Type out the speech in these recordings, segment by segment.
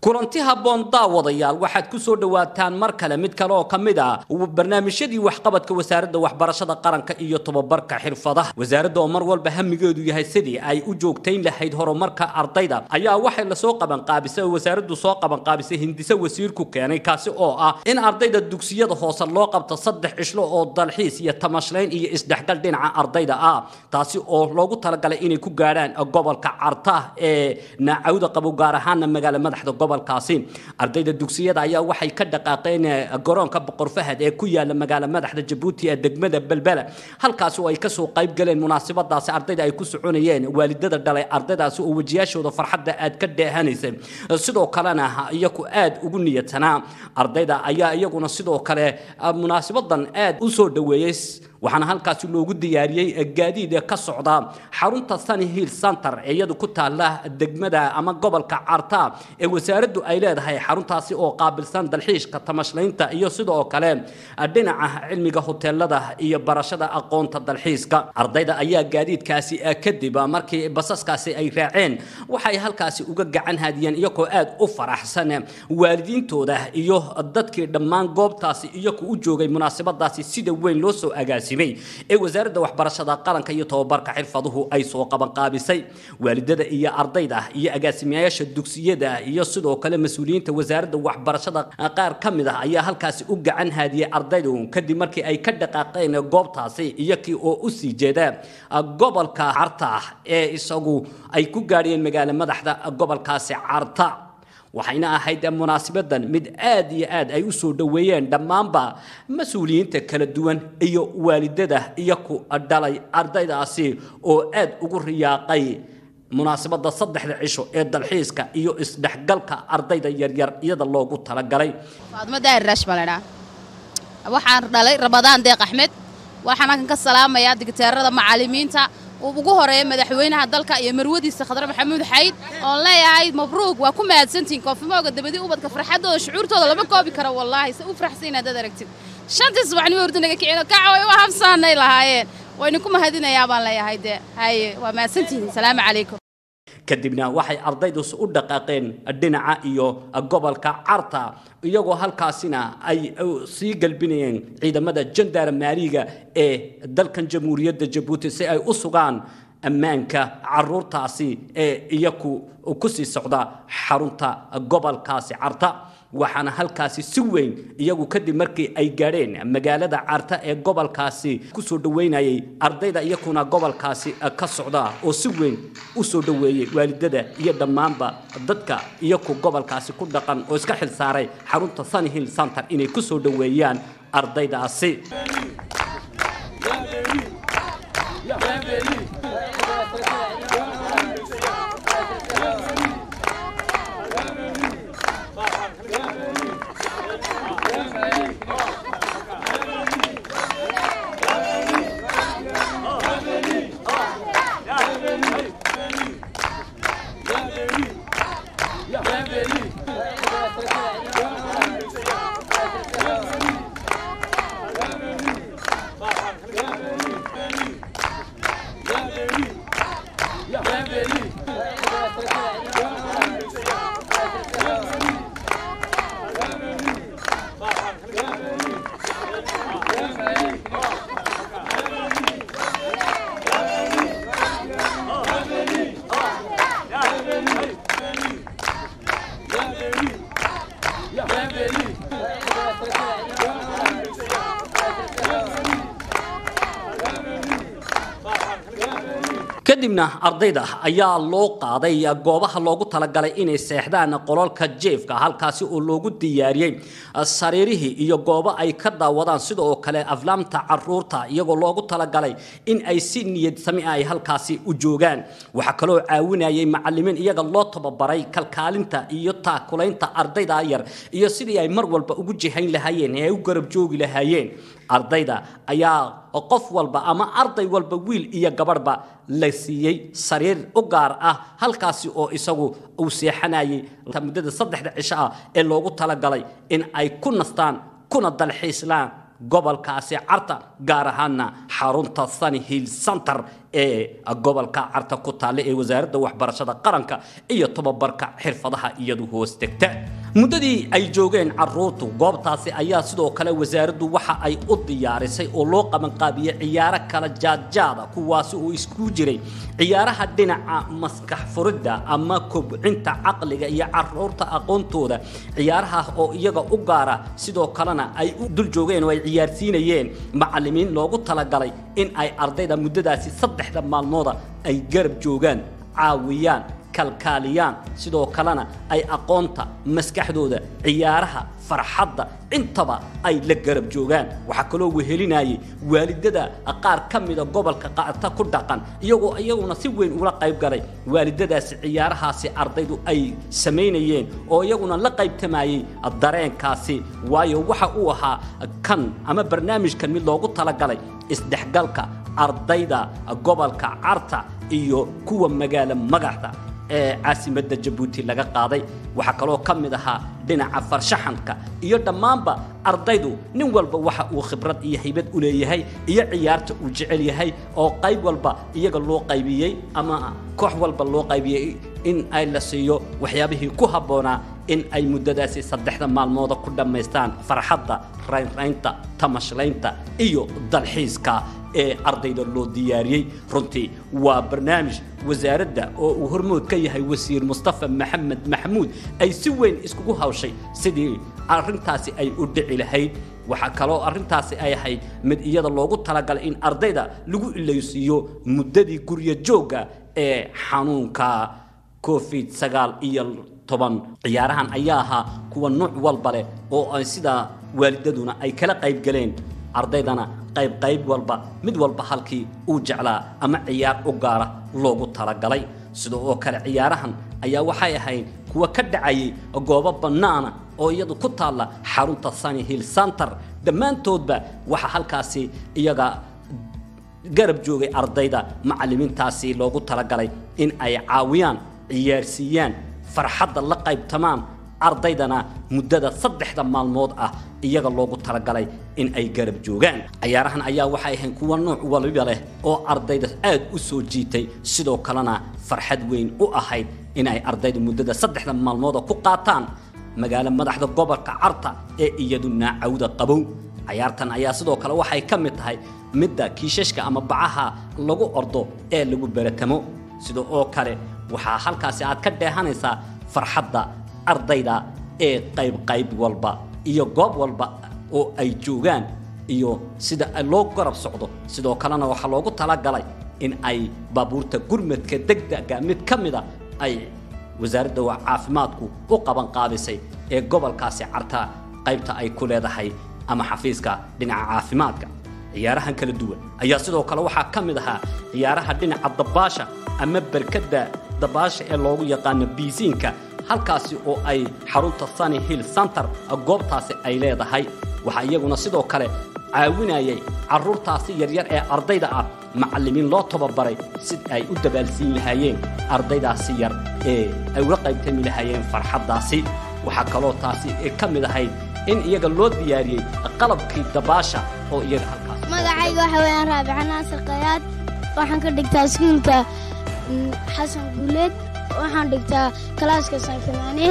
kulanti habboon daawadayaal waxaad ku soo dhowaataan mar kale mid kale oo ka mid ah barnaamijyadii waxqabadka wasaaradda waxbarashada qaranka iyo tobabarka xirfadaha wasaaradda oo mar walba hamigeedu yahay sidii ay u joogtayn lahayd horumarka ardayda ayaa waxay lasoo qabanqaabisay oo wasaaraddu soo qabanqaabisay hindise wasiirku keenay kaasi oo ah in ardayda dugsiyada hoose loo qabto saddex cishlo oo dalxiis iyo tamashlayn iyo isdhexgal dhinaca ardayda ah taasi oo loogu talagalay inay ku gaadhaan gobolka carta ee naacawda qabo gaar ahaana magaala madaxda gobol gobolkaasi ardayda dugsiyada ayaa waxay ka dhaqaaqeen garoonka boqor fahad ee ku yaala magaala madaxda jabuuti ee degmada belbela halkaasi oo ay kasoo qayb galeen munaasabadaasi ardayda ay ku soconayeen waalidada dhalay ardaydaasi oo wejiyaashooda farxadda aad ka dheehanaysay sidoo kalena iyaku aad ugu niyadsanaa ardayda ayaa iyaguna sidoo kale munaasabadan aad u soo dhoweeyey waxaana halkaasi loogu diyaariyey gaadiid ka socda xarunta sunny hill center ee iyadu ku taala degmada ama gobolka carta ee wasaaraddu ay leedahay xaruntaasi oo qaabilsan dalxiishka tamashlaynta iyo sidoo kale dhinaca cilmiga hoteelada iyo barashada aqoonta dalxiiska ardayda ayaa gaadiidkaasi kadib markii basaskaasi ay raaceen waxay halkaasi uga gacan hadiyeen iyagoo aad u faraxsan waalidiintooda iyo dadkii dhammaan goobtaasi iyagu u joogay munaasabadaasi sida weyn loo soo agaasimay ee wasaaradda waxbarashada qaranka iyo tobabarka xirfaduhu ay soo qabanqaabisay waalidada iyo ardayda iyo agaasimayaasha dugsiyada iyo sidoo kale mas-uuliyiinta wasaaradda waxbarashada qaar ka mid ah ayaa halkaasi u gacan haadiyey ardaydu kadib markii ay ka dhaqaaqeen goobtaasi iyakii oo u sii jeeda gobolka carta ee isagu ay ku gaadhiyeen magaala madaxda gobolkaasi carta waxayna ahayd munaasabadan mid aad iyo aad ay u soo dhoweeyeen dhammaanba mas-uuliyiinta kala duwan iyo waalidada iyo ku dhalay ardaydaasi oo aad ugu riyaaqay munaasabada saddexda cisho ee dalxiiska iyo isdhexgalka ardayda yaryar iyada loogu talagalay faadmo daahir raash baan ledhaa waxaan dhalay ramadaan deeq axmed waxaan halkan ka salaamayaa digteerada macallimiinta ugu horeeya madaxweynaha dalka iyo marwadiisa khadre maxamuud xayd oon leeyahay mabruuq waa ku mahadsantihiin koofimooga dabadii ubadka farxaddooda shucuurtooda lama koobi karo wallaahi se u faraxsan haddaad aragtid shantii subaxnimo hurda naga kicino kaca way u habsaanay lahaayeen waynu ku mahadinayaa baan leeyahay dee haye waa mahadsantihiin salaamu calaykum kadibna waxay ardaydu u dhaqaaqeen dhinaca iyo gobolka carta iyagoo halkaasina ay sii galbinayeen ciidamada jandarmaariga ee dalkan jamhuuriyadda jabuuti si ay u sugaan ammaanka caruurtaasi ee iyaku ku sii socda xarunta gobolkaasi carta waxaana halkaasi si weyn iyagu kadib markii ay gaadheen magaalada carta ee gobolkaasi kusoo dhoweynayay ardayda iyakuna gobolkaasi ka socda oo si weyn u soo dhoweeyey waalidada iyo dhammaanba dadka iyaku gobolkaasi ku dhaqan oo iska xil saaray xarunta sunny hill center inay ku soo dhoweeyaan ardaydaasi kadibna ardayda ayaa loo qaaday goobaha loogu talagalay inay seexdaan qololka jeefka halkaasi oo loogu diyaariyey sariirihii iyo goobo ay ka daawadaan sidoo kale aflaamta caruurta iyagoo loogu talagalay in ay si niyad sami ay halkaasi u joogaan waxaa kaloo caawinayay macalimiin iyaga loo tababaray kalkaalinta iyo taakulaynta ardayda yar iyo sidii ay mar walba ugu jihayn lahaayeen ee ay u garab joogi lahaayeen ardayda ayaa qof walba ama arday walba wiil iyo gabadhba la siiyey sariir u gaar ah halkaasi oo isagu uu seexanayay muddada saddexda cisho ah ee loogu talagalay in ay ku nastaan kuna dalxiislaan gobolkaasi carta gaar ahaana xarunta sunny hill center ee gobolka carta ku taalla ee wasaaradda waxbarashada qaranka iyo tobabarka xirfadaha iyadu hoos degta muddadii ay joogeen caruurtu goobtaasi ayaa sidoo kale wasaaraddu waxa ay u diyaarisay oo loo qabanqaabiyey ciyaaro kala jaadjaada kuwaasi oo isku jiray ciyaaraha dhinaca maskax furidda ama kobcinta caqliga iyo caruurta aqoontooda ciyaaraha oo iyaga u gaara sidoo kalena ay u dul joogeen oo ay ciyaarsiinayeen macallimiin loogu talagalay in ay ardayda muddadaasi saddexda maalmooda ay garab joogaan caawiyaan kalkaaliyaan sidoo kalena ay aqoonta maskaxdooda ciyaaraha farxadda intaba ay la garab joogaan waxaa kaloo wehelinayay waalidada qaar ka mida gobolka qaarta ku dhaqan iyagoo iyaguna si weyn ula qayb galay waalidadaasi ciyaarahaasi ardaydu ay samaynayeen oo iyaguna la qaybtamayey dareenkaasi waayo waxa uu ahaa kan ama barnaamijkan mid loogu talagalay isdhexgalka ardayda gobolka carta iyo kuwa magaalo magaxda ee caasimadda jabuuti laga qaaday waxaa kaloo ka mid ahaa dhinaca farshaxanka iyo dhammaanba ardaydu nin walba waxa uu khibrad iyo haybad u leeyahay iyo ciyaarta uu jecel yahay oo qayb walba iyaga loo qaybiyey ama koox walba loo qaybiyey in ay la siiyo waxyaabihii ku habboonaa in ay muddadaasi saddexda maalmooda ku dhammaystaan farxadda raynraynta tamashlaynta iyo dalxiiska ee ardayda loo diyaariyey runtii waa barnaamij wasaaradda oo uu hormood ka yahay wasiir mustafa maxamed maxamuud ay si weyn iskugu hawshay sidii arrintaasi ay u dhici lahayd waxaa kaloo arrintaasi ay ahayd mid iyada loogu talagalay in ardayda lagu ilaysiiyo muddadii guryo joogga ee xanuunka covid sagaal iyo toban ciyaarahan ayaa ahaa kuwa nuuc walba leh oo ay sidaa waalidaduna ay kala qayb galeen ardaydana qayb qayb walba mid walba halkii uu jeclaa ama ciyaar u gaara loogu talagalay sida oo kale ciyaarahan ayaa waxay ahayd kuwa ka dhacayay goobo bannaana oo iyadu ku taalla xarunta sunny hill center dhammaantoodba waxaa halkaasi iyaga garab joogay ardayda macallimiintaasi loogu talagalay in ay caawiyaan ciyaarsiiyaan farxadda la qaybtamaan ardaydana muddada saddexda maalmood ah iyaga loogu talagalay in ay garab joogaan ciyaarahan ayaa waxay ahayn kuwa nooc waliba leh oo ardayda aad u soo jiitay sidoo kalena farxad weyn u ahayd in ay ardaydu muddada saddexda maalmooda ku qaataan magaalo madaxda gobolka carta ee iyadu naacawda qabow ciyaartan ayaa sidoo kale waxay ka mid tahay midda kiishashka ama bacaha lagu ordo ee lagu beratamo sida oo kale waxaa halkaasi aad ka dheehanaysaa farxadda ardayda ee qayb qayb walba iyo goob walba oo ay joogaan iyo sida loo garab socdo sidoo kalena waxaa loogu talagalay in ay baabuurta gurmadka degdega mid ka mida ay wasaaradda caafimaadku u qaban qaabisay ee gobolkaasi carta qaybta ay ku leedahay ama xafiiska dhinaca caafimaadka ciyaarahan kala duwan ayaa sidoo kale waxaa ka mid ahaa ciyaaraha dhinaca dabaasha ama berkadda dabaasha ee loogu yaqaano biisiinka halkaasi oo ay xarunta sunny hill center goobtaasi ay leedahay waxaa iyaguna sidoo kale caawinayay carruurtaasi yaryar ee ardayda ah macallimiin loo tababaray si ay u dabaalsiin lahaayeen ardaydaasi yar ee ay uga qaybtami lahaayeen farxaddaasi waxaa kaloo taasi ka mid ahayd in iyaga loo diyaariyey qalabkii dabaasha oo iyaga halkaas magacayga waxa weeyaan raabica naasir kayaad waxaan ka dhigtaa iskuulka xasan guuleed waxaan dhigtaa kalaaska sankimaane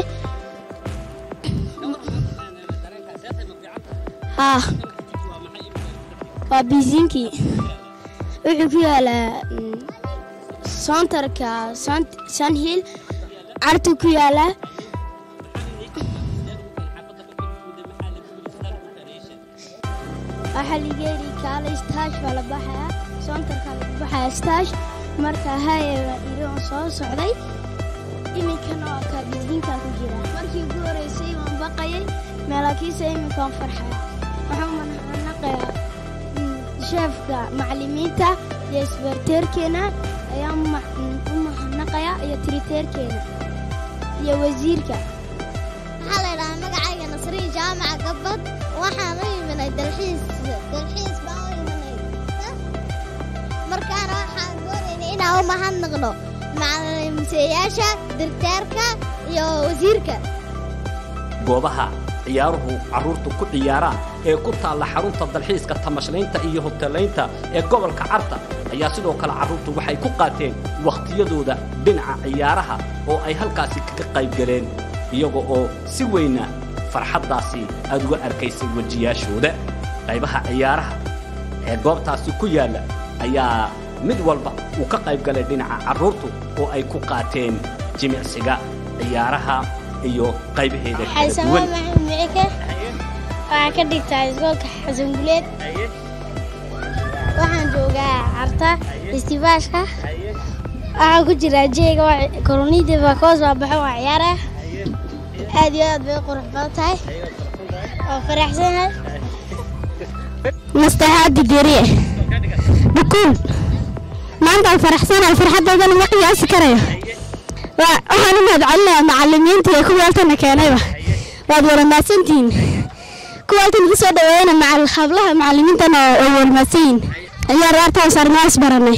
haa waa biisiinkii wuxuu ku yaalaa soontarka sunhill cartu ku yaalaa waxaa ligeeri kaala staash baa la baxayaa soontarkaa lagu baxayaa staash marka haye baa iri oo soo socday iminkana waa kaa biisiinkaa ku jira markii ugu horeysay waan baqayay meelaakiisa iminkaan farxaya waxaan manaqayaa sheefka macallimiinta iyo isbarteerkeena ayaan u mahadnaqayaa iyo tiriteerkeena iyo wasiirka waxaa la idhahaa magacayga nasriin jaamaca gabbad waxaan u iminay dalxiis dalxiis baan u iminay markaana waxaan doonaynay inaan u mahadnaqno macalimiseyaasha dirteerka iyo wasiirka goobaha ciyaaruhu carruurtu ku ciyaaraan ee ku taalla xarunta dalxiiska tamashlaynta iyo hoteelaynta ee gobolka carta ayaa sidoo kale carruurtu waxay ku qaateen wakhtiyadooda dhinaca ciyaaraha oo ay halkaasi kaga qayb galeen iyaga oo si weyna farxaddaasi aad uga arkaysay wejiyaashooda qaybaha ciyaaraha ee goobtaasi ku yaalla ayaa mid walba uu ka qayb galay dhinaca carruurtu oo ay ku qaateen jimicsiga ciyaaraha iyo qaybaheeda kala xaysamo duwan maxamed micike waxaa ka dhigtaa iskoolka xasan guleed waxaan joogaa carta istibaashka waxaan ku jiraa jeega koronida bakoos baa baxo waa ciyaara aad iyo aad bay u qurux badan tahay waa faraxsanahay mastaxaadi deriye dhukuul maanta aan faraxsanahay farxaddaydana ma qiyaasi karayo Waa- waxaan u mahadcelinayaa macallimiinta iyo kuwa halkana keenayba waad wada mahadsantihiin kuwa halkan igu soo dhaweeyana macal hablaha macallimiintana way wada mahadsan yihiin ayaa raartaan sarmaas baranay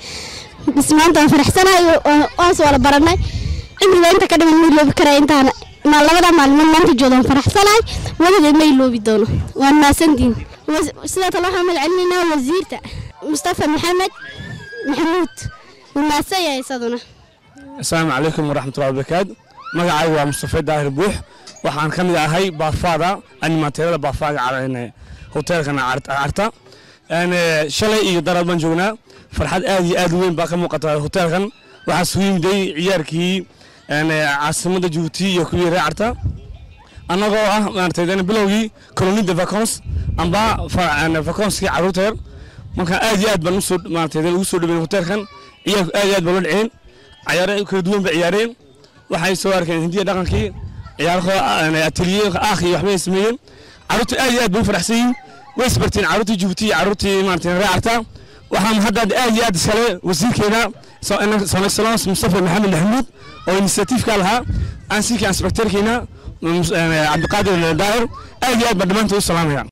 bis maanta waan faraxsanahay waan- waas wada baranay cimriga inta ka dhiman ma iloobi karaya intaan ma labada maalmood maanta jooda waan faraxsanahay wadadeed ma iloobi doono waan mahadsantihiin Was- sidoo kale waxaan magacelineynaa wasiirta mustafa maxamed maxamuud wuu mahadsan yahay isaduna asalaamu calaykum waraxmatullahi wabarakaatu magacaygu waa mustafa daahir buux waxaan ka mid ahay baafaada animateerada baafaaga car- hoteelkan Car- carta Een, eh, shalay iyo daraad baan joognaa farxad aad iyo aad u weyn baa ka muuqata hoteelkan waxaa isugu yimiday ciyaarkii een, eh, caasimadda jabuuti iyo kuwii reer carta annagoo ah maaragtay dana bilowgii kolonida vacons amba fa- een, vaconskii carruurta yar marka aad iyo aad baan usoo maaragtay dana ugu soo dhaweyn hoteelkan ciyaarku aad iyo aad baa loo dhaceen ciyaaro kala duwan bay ciyaareen waxay soo arkeen hindiya dhaqankii ciyaarahooda ateliye aakh iyo waxbay sameeyeen carruurtu aad iyo aad bay u faraxsan yihiin way isbarteen carruurtii jabuuti iyo carruurtii maaragtay reer carta waxaa hadda aad iyo aad iskale wasiirkeena son excellence mustafa maxamed maxamuud oo initiatiifka lahaa aansinkii inspectorkeena cabdiqaadir daahir aad iyo aad baan dhammaantood u salaamaya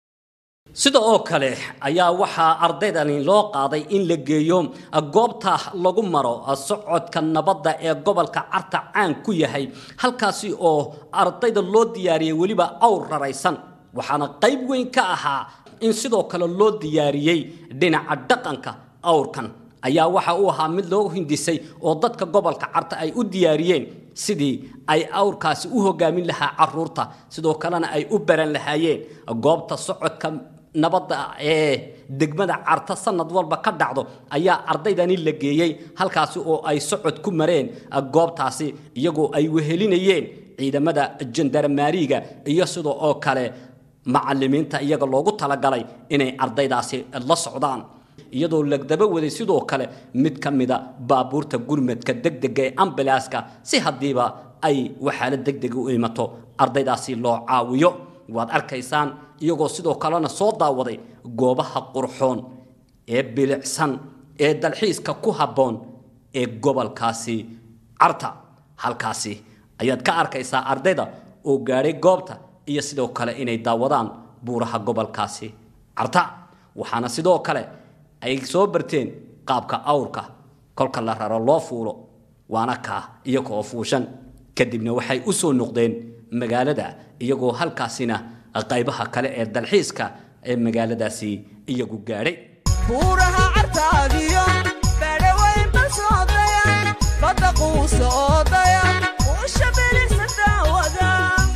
sida oo kale ayaa waxaa ardaydani loo qaaday in la geeyo goobta lagu maro socodka nabadda ee gobolka carta caan ku yahay halkaasi oo ardayda loo diyaariyey weliba awr raraysan waxaana qayb weyn ka ahaa in sidoo kale loo diyaariyey dhinaca dhaqanka awrkan ayaa waxa uu ahaa mid loo hindisay oo dadka gobolka carta ay u diyaariyeen sidii ay awrkaasi u hogaamin lahaa caruurta sidoo kalena ay u baran lahaayeen goobta socodka nabadda ee degmada carta sanad walba ka dhacdo ayaa ardaydani la geeyey halkaasi oo ay socod ku mareen goobtaasi iyagoo ay wehelinayeen ciidamada jandarmaariga iyo sidoo oo kale macallimiinta iyaga loogu talagalay inay ardaydaasi la socdaan iyadoo lagdaba waday sidoo kale mid ka mida baabuurta gurmadka degdega ee ambalaaska si haddiiba ay waxaala degdega u imato ardaydaasi loo caawiyo waad arkaysaan iyagoo sidoo kalena soo daawaday goobaha qurxoon ee bilicsan ee dalxiiska ku habboon ee gobolkaasi carta halkaasi ayaad ka arkaysaa ardayda oo gaadhay goobta iyo sidoo kale inay daawadaan buuraha gobolkaasi carta waxaana sidoo kale ay soo barteen qaabka awrka kolka la raro loo fuulo waana kaa iyaga oo fuushan kadibna waxay u soo noqdeen magaalada iyagoo halkaasina qaybaha kale ee dalxiiska ee magaaladaasi iyagu gaadhay buuraha cartaadiyo badhaweyn basoodaya badda quusa oodaya uusha bilisa daawada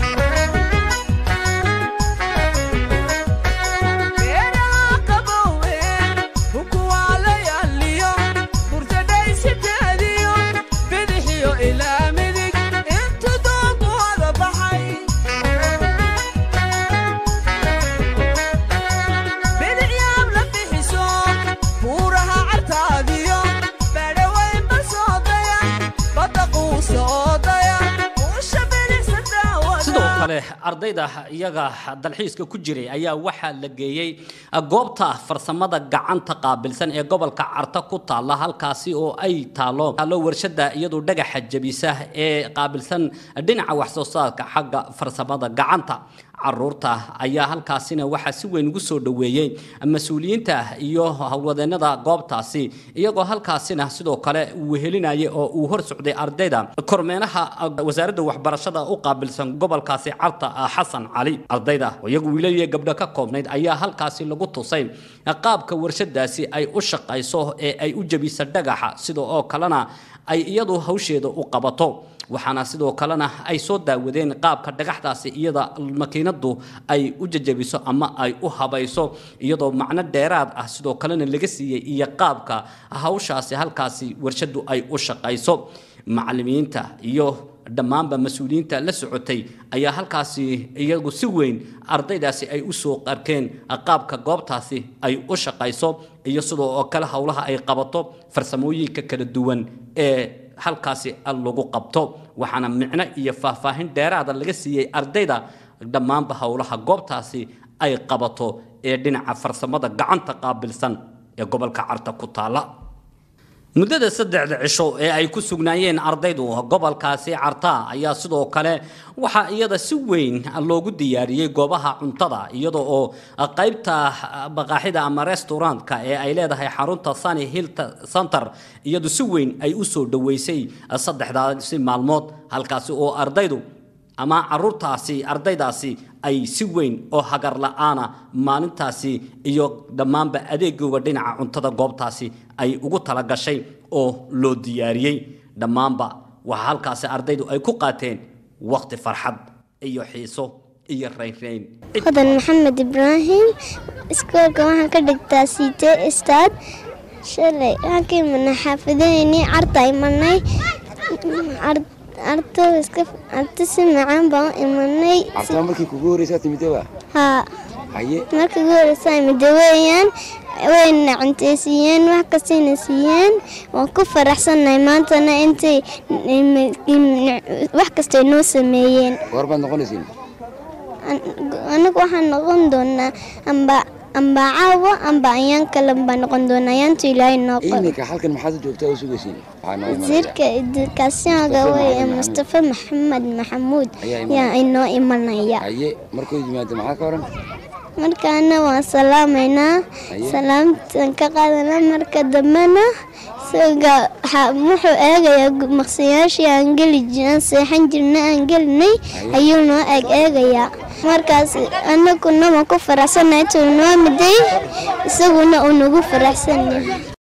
beeraha qabowe hukuwaa la yaaliyo burtadhaysiteediyo bidixiyo ilaa midig intu doonku wada baxay bidicyaab la bixiso buuraha cartaadiyo badhaweyn basoodaya badda quusa oodaya uusha bilisa daawada sidoo kale ardayda iyaga dalxiiska ku jiray ayaa waxaa la geeyey goobta farsamada gacanta qaabilsan ee gobolka carta ku taalla halkaasi oo ay taalo taalo warshada iyadoo dhagaxa jabisa ee qaabilsan dhinaca wax soo saarka xagga farsamada gacanta caruurta ayaa halkaasina waxaa si weyn ugu soo dhoweeyey mas-uuliyiinta iyo howlwadeennada goobtaasi iyagoo halkaasina sidoo kale uu wehelinayay oo uu hor socday ardayda kormeenaha wasaaradda waxbarashada u qaabilsan gobolkaasi carta xasan cali ardayda oo iyagu wiilaliya gabdho ka koobnayd ayaa halkaasi lagu tusay qaabka warshadaasi ay u shaqayso ee ay u jebisa dhagaxa sida oo kalena ay iyadu hawsheeda u qabato waxaana sidoo kalena ay soo daawadeen qaabka dhagaxdaasi iyada makiinadu ay u jajabiso ama ay u habayso iyadoo macno dheeraad ah sidoo kalena laga siiyey iyo qaabka hawshaasi halkaasi warshadu ay u shaqayso macalimiinta iyo dhammaanba mas-uuliyiinta la socotay ayaa halkaasi iyagu si weyn ardaydaasi ay u soo qarkeen qaabka goobtaasi ay u shaqayso iyo sidoo oo kale howlaha ay qabato farsamooyinka kala duwan ee halkaasi lagu qabto waxaana micno iyo faahfaahin dheeraada laga siiyey ardayda dhammaanba howlaha goobtaasi ay qabato ee dhinaca farsamada gacanta qaabilsan ee gobolka carta ku taala muddada saddexda cisho ee ay ku sugnaayeen ardaydu gobolkaasi carta ayaa sidoo kale waxaa iyada si weyn loogu diyaariyey goobaha cuntada iyada oo qaybta baqaaxida ama restaurantka ee ay leedahay xarunta sunny hill center iyadu si weyn ay u soo dhoweysay saddexdaasi maalmood halkaasi oo ardaydu ama caruurtaasi ardaydaasi ay si weyn oo hagar la-aana maalintaasi iyo dhammaanba adeegooga dhinaca cuntada goobtaasi ay ugu talagashay oo loo diyaariyey dhammaanba waxaa halkaasi ardaydu ay ku qaateen waqti farxad iyo xiiso iyo raynrayn hodan maxamed ibraahim iskoolka waxaan ka dhigtaa siite stad shalay waxaan ka imanay xaafadaheynii carta imanay arto iska arto si macaan baan u imanay cartaa markii kugu horeysaa timidaba haa haye markii ugu horeysaa imide weeyaan wayna cunteysiiyeen wax kastayna siiyeen waan ku faraxsannahay maantana intay wax kastay noo sameeyeen goor baad noqonaysiin anagu waxaan noqon doonaa amba amba caawa amba ayaan kale baa noqon doonaa ayaantu ilaahay noo qor iminka halkan maxaad u joogtaa oo sugaysiin waxaa noo imanaya wasiirka edukaasyoonka weye mustafa maxamed maxamuud Ayaa yaa inoo imanaya haye markuu yimaado maxaa ka oran markaana waan salaamaynaa Haye. salaamtan ka qaadana marka dambena isaga waxa- wuxuu eegayaa gu- maqsiyaashii aan geli ji- aan seexan jirna aan gelinay ayuu noo eeg eegayaa markaas anaguna waan ku faraxsanahay intuu noo miday isaguna uu nagu faraxsan yahay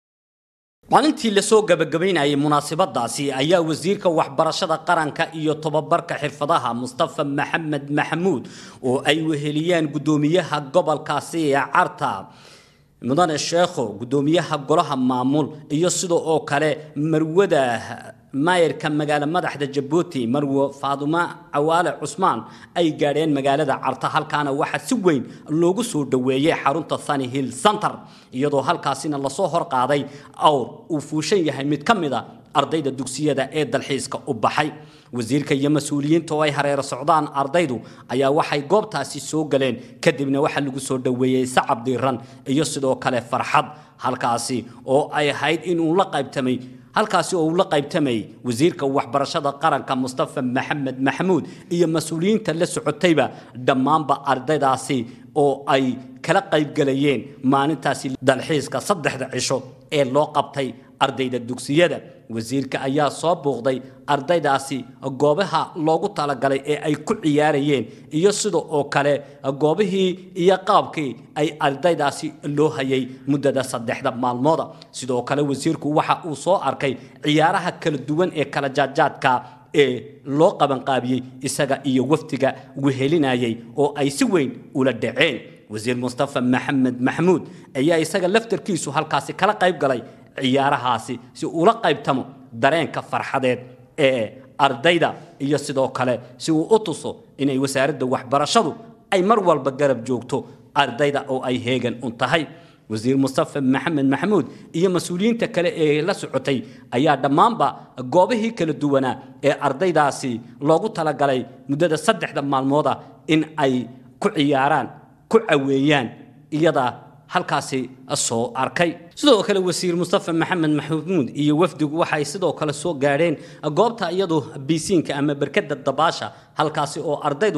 maalintii lasoo gabagabaynayay munaasabadaasi ayaa wasiirka waxbarashada qaranka iyo tobabarka xirfadaha mustafa maxamed maxamuud oo ay weheliyeen guddoomiyaha gobolkaasi ee carta mudane sheekho guddoomiyaha golaha maamul iyo sida oo kale marwada maayarka magaalo madaxda jabuuti marwo faadumo cawaale cusmaan ay gaadheen magaalada carta halkaana waxaa si weyn loogu soo dhoweeyey xarunta sunny hill center iyadoo halkaasina lasoo horqaaday awr uu fuushan yahay mid ka mid a ardayda dugsiyada ee dalxiiska u baxay wasiirka iyo mas-uuliyiinta oo ay hareero socdaan ardaydu ayaa waxay goobtaasi soo galeen kadibna waxaa lagu soo dhoweeyey sacab diiran iyo sidoo kale farxad halkaasi oo ay ahayd inuu la qaybtamay halkaasi oo uu la qaybtamayay wasiirka waxbarashada qaranka mustafa maxamed maxamuud iyo mas-uuliyiinta la socotayba dhammaanba ardaydaasi oo ay kala qaybgalayeen maalintaasi dalxiiska saddexda cisho ee loo qabtay ardayda dugsiyada wasiirka ayaa soo buuqday ardaydaasi goobaha loogu talagalay ee ay ku ciyaarayeen iyo sida oo kale goobihii iyo qaabkii ay ardaydaasi loo hayay muddada saddexda maalmooda sidoo kale wasiirku waxa uu soo arkay ciyaaraha kala duwan ee kala jaadjaadka ee loo qabanqaabiyey isaga iyo wafdiga wehelinayay oo ay si weyn ula dhaceen wasiir mustafa maxamed maxamuud ayaa isaga laftarkiisu halkaasi kala qayb galay ciyaarahaasi si ula qaybtamo dareenka farxadeed ee ardayda iyo sidoo kale si uu u tuso inay wasaaradda waxbarashadu ay mar walba garab joogto ardayda oo ay heegan un tahay wasiir mustafa maxamed maxamuud iyo mas-uuliyiinta kale ee la socotay ayaa dhammaanba goobihii kala duwanaa ee ardaydaasi loogu talagalay muddada saddexda maalmooda in ay ku ciyaaraan ku caweeyaan iyada halkaasi soo arkay sidoo kale wasiir mustafa maxamed maxamuud iyo wafdigu waxay sidoo kale soo gaadheen goobta iyadu biisiinka ama berkada dabaasha halkaasi oo ardaydu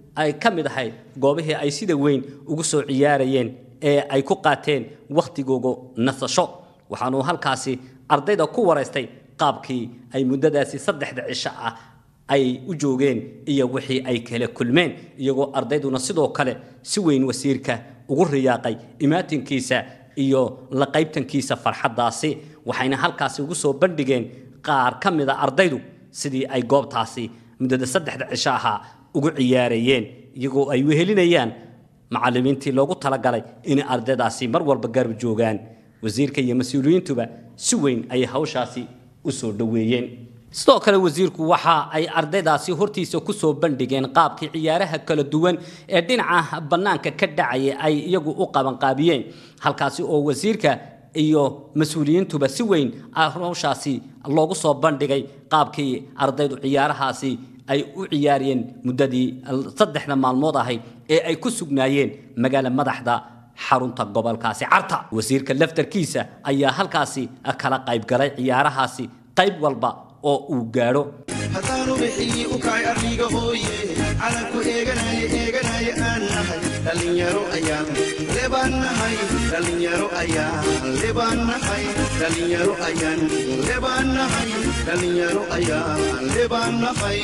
ay ka mid ahayd goobihii ay sida weyn ugu soo ciyaarayeen ee ay ku qaateen wakhtigooga nasasho waxaanuu halkaasi ardayda ku waraystay qaabkii ay muddadaasi saddexda cisho ah ay u joogeen iyo wixii ay kala kulmeen iyagoo ardayduna sidoo kale si weyn wasiirka ugu riyaaqay imaatinkiisa iyo la qaybtankiisa farxaddaasi waxayna halkaasi ugu soo bandhigeen qaar ka mid a ardaydu sidii ay goobtaasi muddada saddexda cisho ahaa ugu ciyaarayeen iyagoo ay wehelinayaan macallimiintii loogu talagalay inay ardaydaasi mar walba garab joogaan wasiirka iyo mas-uuliyiintuba si weyn ayay hawshaasi u soo dhoweeyeen sidoo kale wasiirku waxa ay ardaydaasi hortiisa ku soo bandhigeen qaabkii ciyaaraha kala duwan ee dhinaca bannaanka ka dhacaya ay iyagu u qabanqaabiyeen halkaasi oo wasiirka iyo mas-uuliyiintuba si weyn hawshaasi loogu soo bandhigay qaabkii ardaydu ciyaarahaasi ay u ciyaariyeen muddadii saddexda maalmood ahayd ee ay ku sugnaayeen magaala madaxda xarunta gobolkaasi carta wasiirka laftarkiisa ayaa halkaasi kala qaybgalay ciyaarahaasi qayb walba oo uu gaadho haddaanu bixii u kacay arriga hooye calanku eeganaya eeganaya aan nahay dhallinyaro ayaan lebaan nahay dhallinyaro ayaan lebaan nahay dhallinyaro ayaan lebaan nahay dhallinyaro ayaan lebaan nahay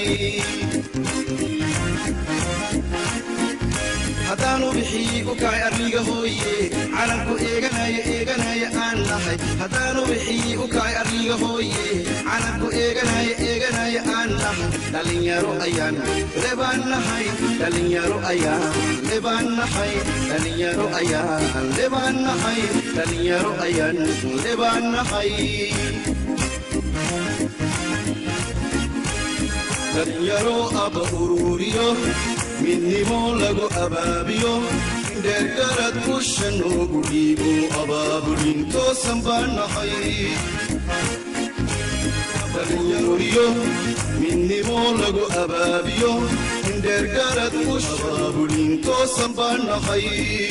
haddaanu bixii u kacay arriga hooye calanku eeganaya eeganaya aan nahay haddaanu bixii u kacay arriga hooye calanku eeganaya eeganaya aan nahay dhallinyaro ayaan lebaan nahay dhallinyaro ayaan lebaan nahay dhallinyaro ayaan lebaan nahay dhallinyaro ayaan lebaan nahay dhallinyaro abba ururiyo midnimo lagu abaabiyo dheergarad usha noogu dhiibo abaabulin toosan baan nahay dhallinyaroriyo midnimo lagu abaabiyo dheergarad usha abaabulin toosan baan nahay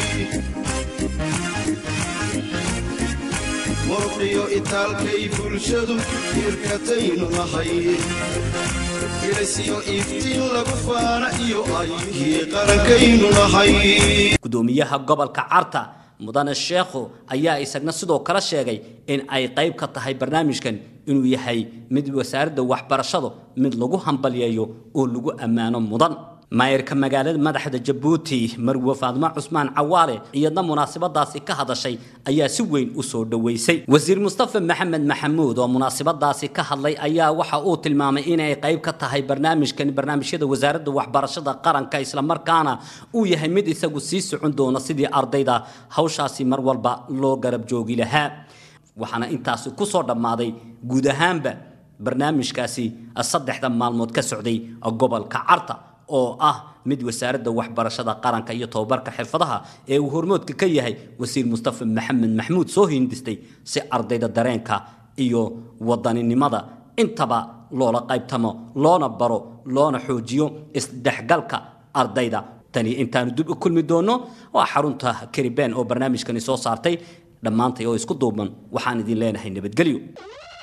muruqiyo itaalkay bulshadu irkataynu nahay irasiyo iftiin lagu faana iyo ayihii qarankaynu nahay gudoomiyaha gobolka carta mudane sheekhu ayaa isagna sidoo kale sheegay in ay qayb ka tahay barnaamijkan inuu yahay mid wasaaradda waxbarashadu mid lagu hambalyeeyo oo lagu ammaano mudan maayirka magaalada madaxda jabuuti marwe faadmo cusmaan cawaale iyadna munaasabadaasi ka hadashay ayaa si weyn u soo dhoweysay wasiir mustafa maxamed maxamuud oo munaasabadaasi ka hadlay ayaa waxa uu tilmaamay inay qayb ka tahay barnaamijkan barnaamijyada wasaaradda waxbarashada qaranka islamarkaana uu yahay mid isagu sii socon doona sidii ardayda hawshaasi mar walba loo garab joogi lahaa waxaana intaasi ku soo dhammaaday guud ahaanba barnaamijkaasi saddexda maalmood ka socday gobolka carta oo ah mid wasaaradda waxbarashada qaranka iyo tobabarka xirfadaha ee uu hormoodka ka yahay wasiir mustafa maxamed maxmuud soo hindistay si ardayda dareenka iyo wadaninimada intaba loola qaybtamo loona baro loona xoojiyo isdhexgalka ardayda tani intaanu dib u kulmi doono waa xarunta karibeen oo barnaamijkani soo saartay dhammaantay oo isku duuban waxaan idin leenahay nabadgelyo